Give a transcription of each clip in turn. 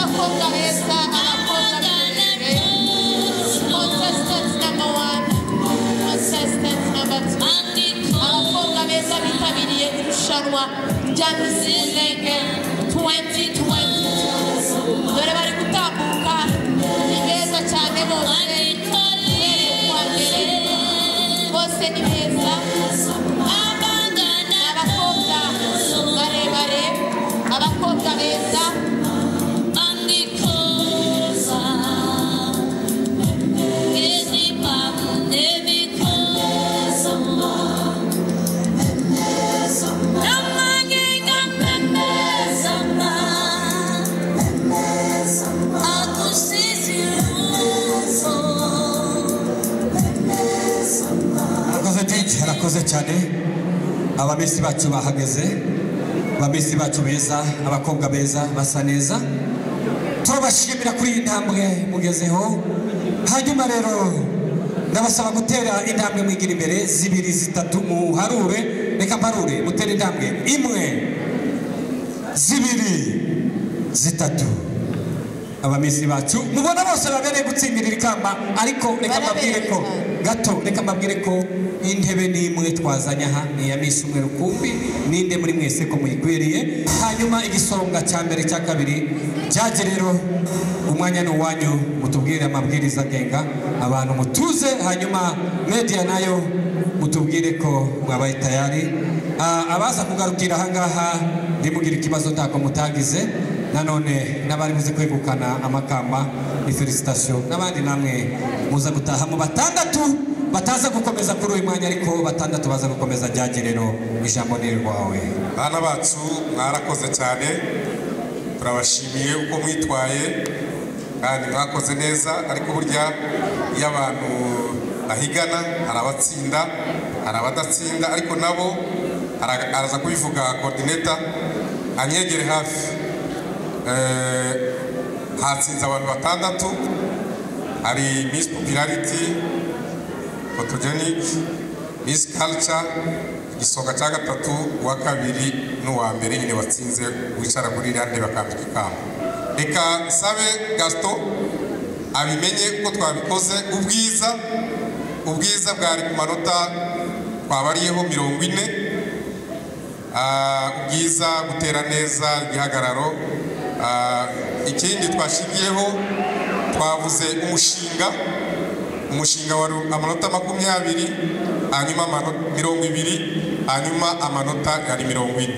fortaleza a fortalecer. Consistence number one. Consistence number two. A fortaleza vitaminie kurushanwa rya Misi Ndege 2022. Dore bari gutambuka ni beza cyane bose uhereye ku wa mbere bose ni beza ni abakobwa barebare abakobwa beza harakoze titi harakoze cyane abamisi bacu bahageze abamisi bacu beza abakobwa beza basa neza turabashimira kuri iyi ntambwe mugezeho hanyuma rero ndabasaba gutera intambwe mwigira imbere zibiri zitatu muharure reka mparure mutere intambwe imwe zibiri zitatu abamisi bacu mubona bose babereye gutsindira iri kamba ariko reka mbabwire ko gato reka mbabwire ko intebe n'imwe twazanye aha ni iya misi umwe rukumbi ninde muri mwese ko muyikwiriye hanyuma igisonga cya mbere cya kabiri byajye rero umwanya ni uwanyu mutubwire amabwiriza agenga abantu mutuze hanyuma media nayo mutubwire ko mwabaye tayari Ah, abaza kugarukira ahangaha ntimugire ikibazo ntako mutagize nanone n'abari buze kwegukana amakamba ni felicitasiyo n'abandi namwe muza gutahamo batandatu bataza gukomeza kuri uyu mwanya ariko batandatu baza gukomeza ryagerero ijambo ni rwawe bana bacu mwarakoze cyane turabashimiye uko mwitwaye kandi mwakoze neza ariko burya iyo abantu bahigana hari abatsinda hari abadatsinda ariko nabo ara- araza kubivuga korodineta anyegere hafi Eh, hatsinze abantu batandatu hari Miss Popularity photogenic Miss Culture igisonga cya gatatu uwa kabiri n'uwa mbere nyine watsinze wicara kuri iriya ntebe bakambika ikamba reka sabe gasito abimenye uko twabikoze ubwiza ubwiza bwari ku manota twabariyeho mirongo ine Ah, ubwiza gutera neza igihagararo Ah, ikindi twashingiyeho twavuze umushinga umushinga wari amanota makumyabiri hanyuma amano- mirongo ibiri hanyuma amanota yari mirongo ine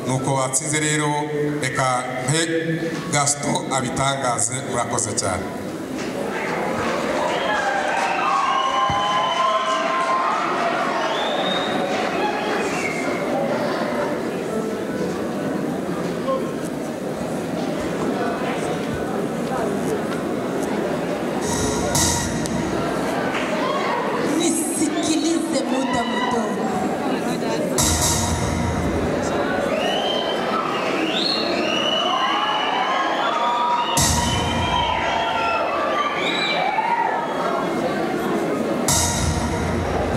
nuko watsinze rero reka mpe gasito abitangaze murakoze cyane nisikilize muda mudogo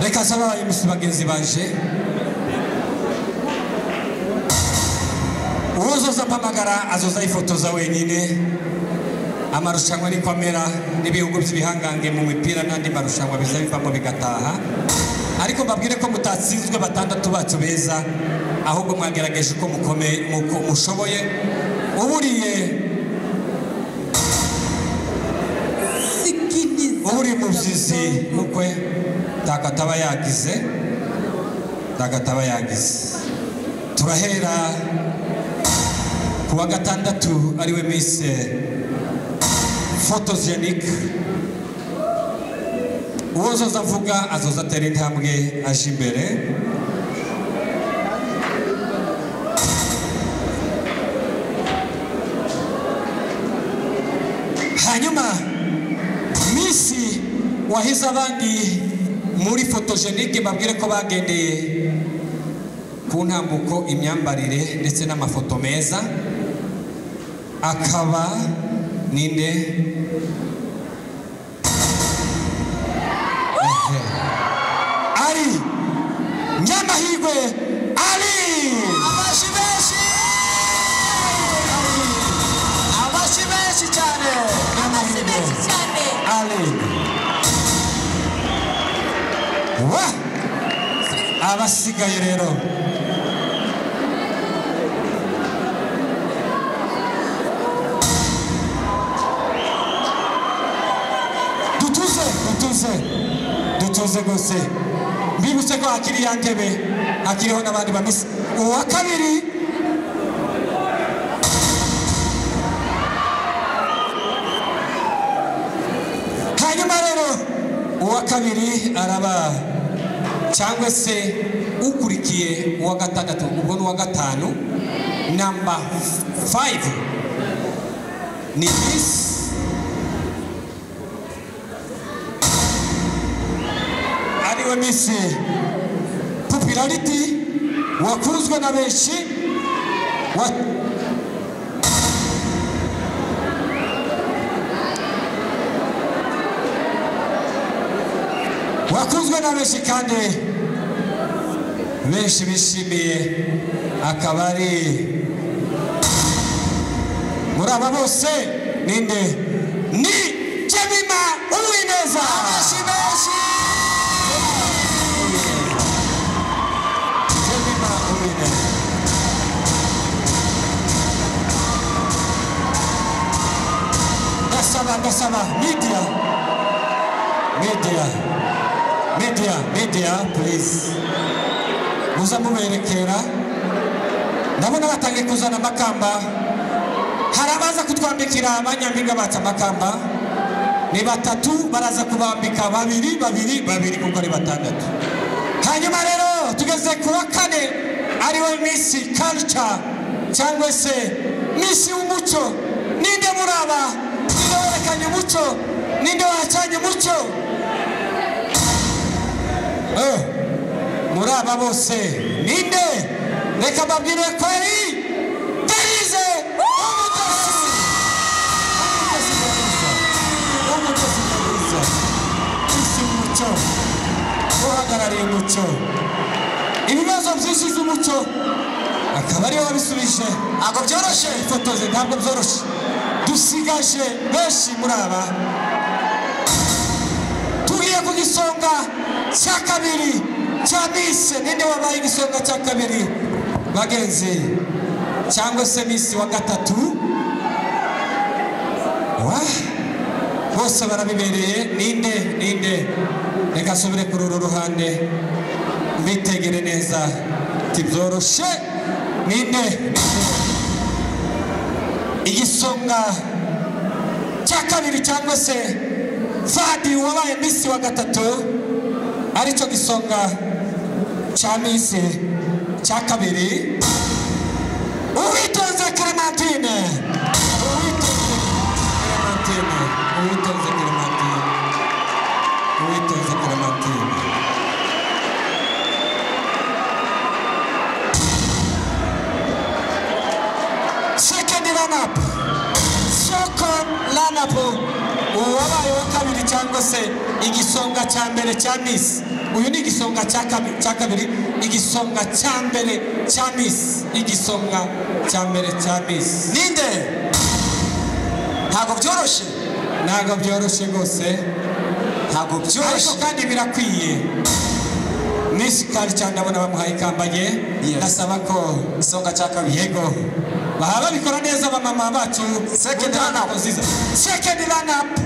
reka nsaba abayimusi bagenzi baje uwozoza mpamagara azoza yifotoza wenyine amarushanwa ari kwamera n'ibihugu by'ibihangange mu mipira n'andi marushanwa biza bivamo bigataha ariko mbabwire ko mutatsinzwe batandatu bacu beza ahubwo mwagerageje uko mukome uko mushoboye uburiye uburiye mu byizi n'ukwe takataba yagize takataba yagize turahera ku wa gatandatu ariwe mise photogenic uwozoza avuga azoza atera intambwe aje imbere hanyuma misi wahize abandi muri fotogenike babwire ko bagendeye ku ntambuko imyambarire ndetse n'amafoto meza akaba ninde Ehe. ari nyamahirwe ari abashi benshi abashi benshi amen wa abasigaye rero dutuze dutuze dutuze rwose mbibutse ko hakiri ya ntebe hakiriho n'abandi bamisa uwa kabiri hanyuma rero uwa kabiri araba cyangwa se ukurikiye uwa gatandatu ubwo ni uwa gatanu namba fayive ni bisi ariwe misi popularity wakunzwe na benshi wa wakunzwe na benshi kandi benshi bishimiye akaba ari muri aba bose ninde ni jemima uwineza benshi benshi Jemima Uwineza. Ndasaba ndasaba media media media media please muza muberekera ndabona batangiye kuzana amakamba hari abaza kutwambikira abanyampinga batse amakamba ni batatu baraza kubambika babiri babiri babiri kuko ari batandatu hanyuma rero tugeze ku wa kane ariwe misi culture cyangwa se misi w'umuco ninde muri aba ninde werekanye umuco ninde wacanye umuco Eh, muri aba bose ninde reka mbabwire ko ari derize umudasi umudasi mwiza umudasi mwiza misi w'umuco uhagarariye umuco ibibazo byinshi by'umuco akaba ariwe wabisubije ntabwo byoroshye ifotoze ntabwo byoroshye dusigaje benshi muri aba tugiye ku gisonga cya kabiri cya bise ninde wabaye igisonga cya kabiri bagenzi cyangwa se misi wa gatatu wa bose barabibereye ninde ninde reka nsubire kuri uru ruhande mbitegere neza ntibyoroshye ninde igisonga cya kabiri cyangwa se fadi wabaye misi wa gatatu aricyo gisonga cya misi cya kabiri uwitonze clementine uwitonze clementine uwitonze clementine uwitonze clementine second lineup second lineup uwabaye wa kabiri cyangwa se igisonga cya mbere cya misi uyu ni igisonga cya kabi- cya kabiri igisonga cya mbere cya misi igisonga cya mbere cya misi ninde ntabwo byoroshye ntabwo byoroshye rwose ntabwo ariko byoroshye kandi birakwiye misi kari cyane ndabona bamuhaye ikambaye Yes. ndasaba ko isonga cya kabiri yego bahaba babikora neza abamama bacu Second run up. sekedi ranapu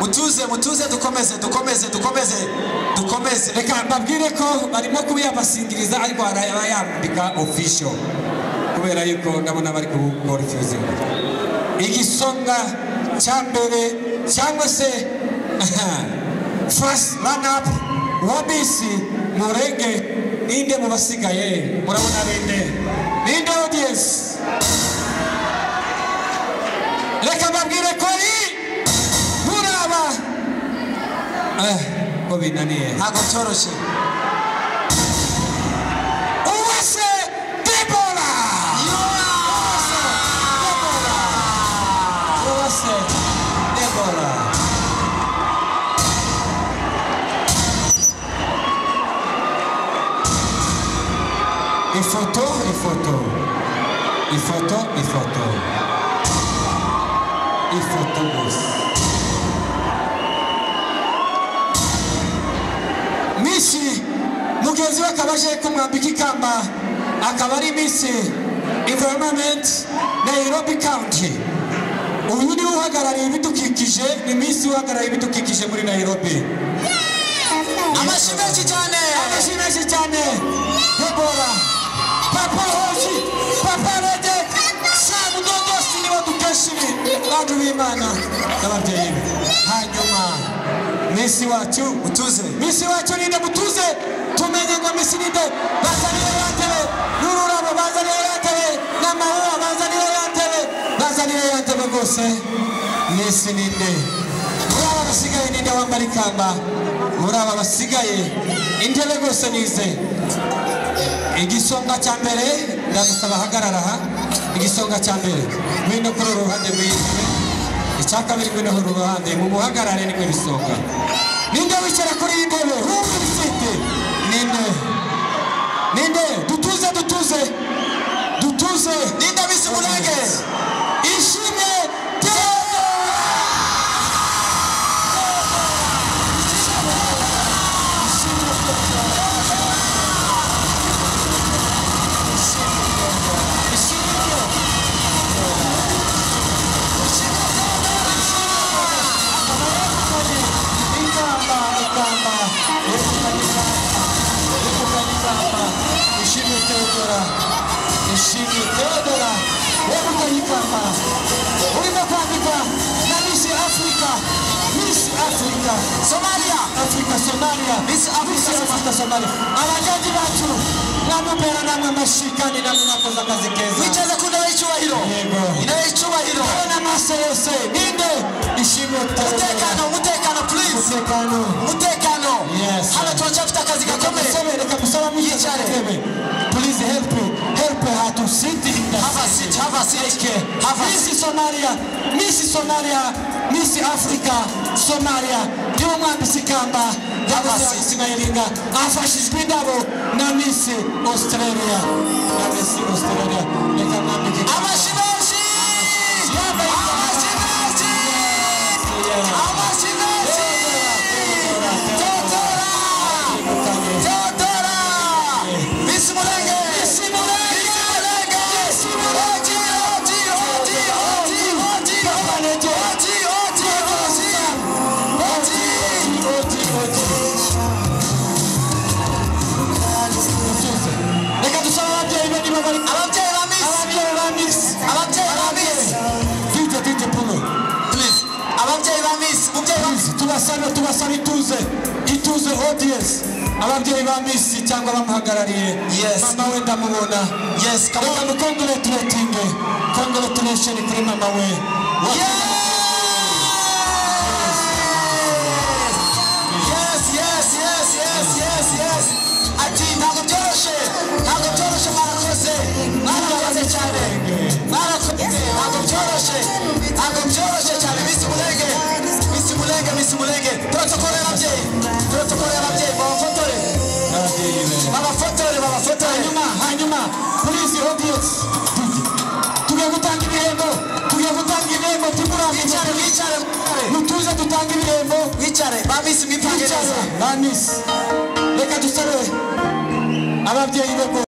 mutuze mutuze dukomeze dukomeze dukomeze dukomeze reka mbabwire ko barimo kubiyabasingiriza ariko hari abayambika ofisho kubera yuko ndabona bari kuwukorefuzinga igisonga cya mbere cyangwa se fasi ranapu wa bisi murenge ninde mu basigaye murabona bende ninde odiyensi reka mbabwire ko ari muraba Eh, ko binaniye ntabwo byoroshye Uwase ifoto ifoto ifoto ifoto ifoto gusa mishi mugenzi we akaba aje kumwambika ikamba akaba ari mishi environment nairobi county uyu niwe uhagarariye ibidukikije ni mishi uhagarariye ibidukikije muri nairobi amashyi menshi cyane amashyi menshi cyane debora papa hoji papa rege samu dodosi nibo dukeshimi bantu b'imana n'ababyeyi be hanyuma minsi wacu utuze minsi wacu ninde mutuze tumenye ngo minsi ninde bazaniye yatebe n'ururabo bazaniye yatebe n'amahoro bazaniye yatebe bazaniye yatebe rwose minsi ninde muri aba basigaye ninde wambara ikamba muri aba basigaye intebe rwose nize igisonga cya mbere ndagusaba ahagarara aha igisonga cya mbere ngwino kuri uru ruhande rw'intebe icya kabiri ngwino kuri uru ruhande mu buhagarare nibwo bisonga ninde wicara kuri iyi ntebe rumva ibisite ninde ninde dutuze dutuze dutuze ninde bisi murage ishimwe tera ikamba ikamba yegukanye ikamba yegukanye ikamba ishimwe teodora ishimwe teodora yegukanye ikamba urimo kwambika na misi afurika misi afurika somaliya afurika somaliya misi afurika somaliya abajaji bacu namubera namwe amashyi kandi namwe mwakoze akazi keza wicaze ku ntebe y'icyubahiro Yego. intebe y'icyubahiro Yewe n'amaso yose ninde ishimwe umutekano teodora umutekano please umutekano umutekano Yes. hano turacyafite akazi gakomeye Kamusabere, kamusaba Yicare. mwicare. Please help me. Help her to sit in the Have a seat, have a seat. Okay. Have a Miss Somalia, Miss Somalia, Miss Africa, Somalia. Y'umwambitse ikamba seat. y'abasigayiringa afashijwe indabo na Miss Australia. Na Miss Australia. Reka mwambike ikamba. amashyi menshi Yambaye ikamba. amashyi menshi Yeah. amashyi menshi Teodora, teodora Teodora. teodora misi murenge misi murenge misi murenge oti oti oti oti oti oti oti oti oti reka dusaba ababyeyi be niba bari ababyeyi ba misi ababyeyi ba miss ababyeyi ba misi dije dije puno please ababyeyi ba misi umubyeyi wa misi tubasaba tubasaba ituze ituze audience ababyeyi ba miss cyangwa abamuhagarariye Yes. mama we ndamubona yes come reka on mukongolaturetinge congolaturation kuri mama we Yes, yes, yes, yes, yes, yes. Ati ntabwo byoroshye ntabwo byoroshye mwarakoze mwarakoze cyane mwarakoze ntabwo byoroshye ntabwo byoroshye cyane misi murenge misi murenge misi murenge protokolo y'ababyeyi protokolo y'ababyeyi babafotore n'ababyeyi be babafotore babafotore hanyuma hanyuma kuri izi audience tugiye gutanga ibihembo tugiye gutanga ibihembo tumurambye wicare wicare mutuze dutanga ibihembo wicare ba misi mwipange Twicare, neza ba miss reka dusabe ababyeyi be bose